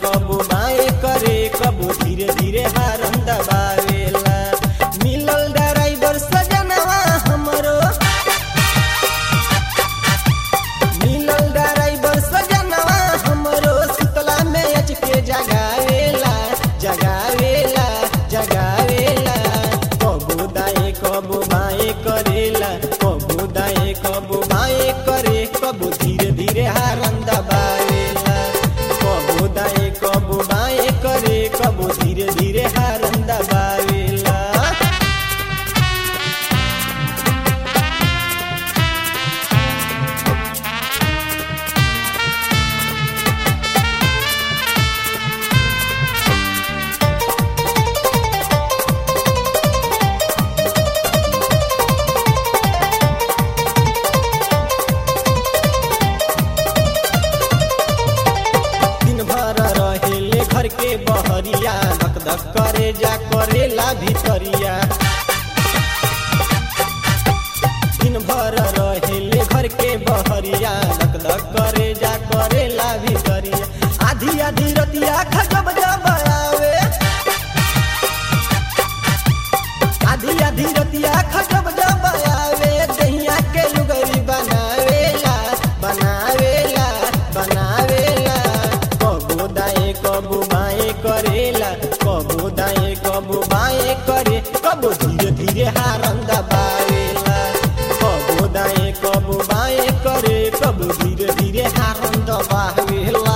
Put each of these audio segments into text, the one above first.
कबू बाएं करे कबू धीरे धीरे हारन दबावेला मिलल ड्राइवर सजनवा हमरो मिलल ड्राइवर सजनवा हमरो सुतला में अच के जगावेला जगावेला जगावेला कबू दाएं कबू बाएं करेला कबू दाएं कबू बाएं करे कबू धीरे धीरे हारन दबावेला कबू दाएं कबू बाएं करे कबू धीरे धीरे हारन दबावेला दिन भर रहेले घर के बहरिया धक धक करे जा करेला भितरिया दिन भर रहेले घर के बहरिया धक धक करे जा करेला भितरिया आधी आधी रतिया खजब जब आवे आधी आधी रतिया खजब जब आवे दहिया के लुगरी बनावेला बनावेला बनावेला कबू दाएं कबू बाएं करेला कबू दाएं कबू बाएं करे कबू धीरे धीरे हारन दबावेला कबू दाएं कबू बाएं करे कबू धीरे धीरे हारन दबावेला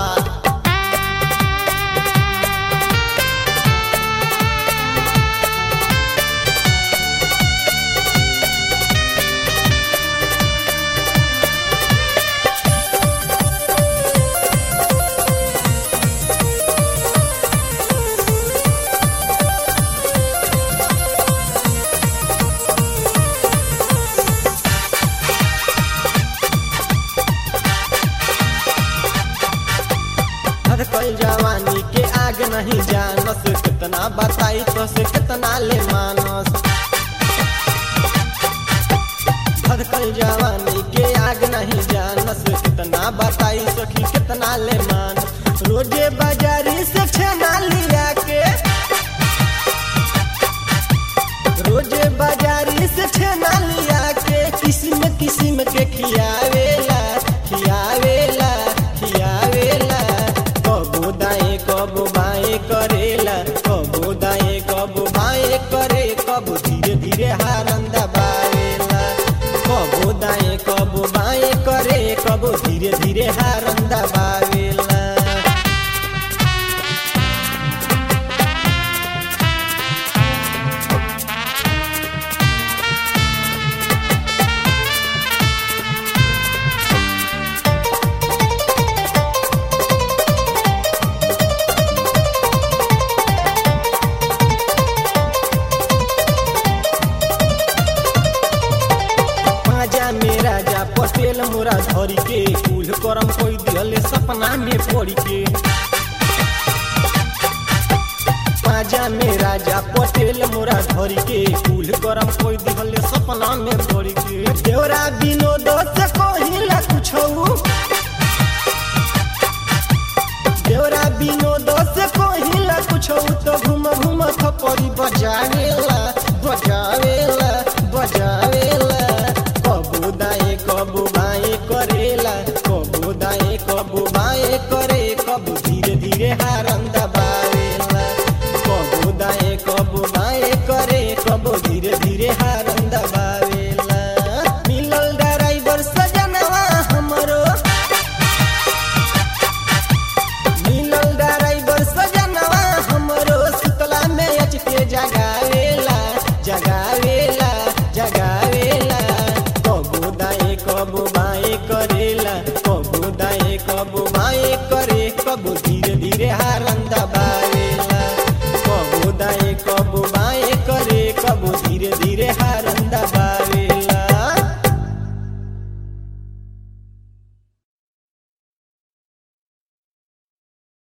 धड़कल जवानी के आग नहीं जानस कितना बताई तो से कितना ले मानस धड़कल जवानी के आग नहीं जानस कितना बताई सखी कितना ले मान रोजे बाजारी से छेना लिया के रोजे बाजारी से छेना लिया के किस्म किस्म के खियावेला खियावेला खियावेला कबू दाएं कबू बाएं करेला कबू दाएं कबू बाएं करे कबू धीरे धीरे हारन दबावेला कबू दाएं कबू बाएं करे कबू धीरे धीरे हारन दबावेला पाजा में राजा पटेल मोरा धरी के कुल करम कोई दिहले सपना में पड़ी के पाजा में राजा पटेल मोरा धरी के कुल करम कोई दिहले सपना में पड़ी के देवरा विनोद से कहिला कुछो देवरा विनोद से कहिला कुछो तो घूम घूम थपड़ी बजावेला बजावेला बजावेला कबू दाएं कबू बाएं करेला कबू दाएं कबू बाएं करे कबू धीरे धीरे हारन दबावेला कबू दाएं कबू बाएं करे कबू धीरे धीरे हारन दबावेला मिलल ड्राइवर सजनवा हमरो मिलल ड्राइवर सजनवा हमरो सुतला में अच के जगावेला जगावेला जगावेला कबू दाएं कबू बाएं करेला कबू दाएं कबू बाएं करे कबू धीरे धीरे हारन दबावेला कबू दाएं कबू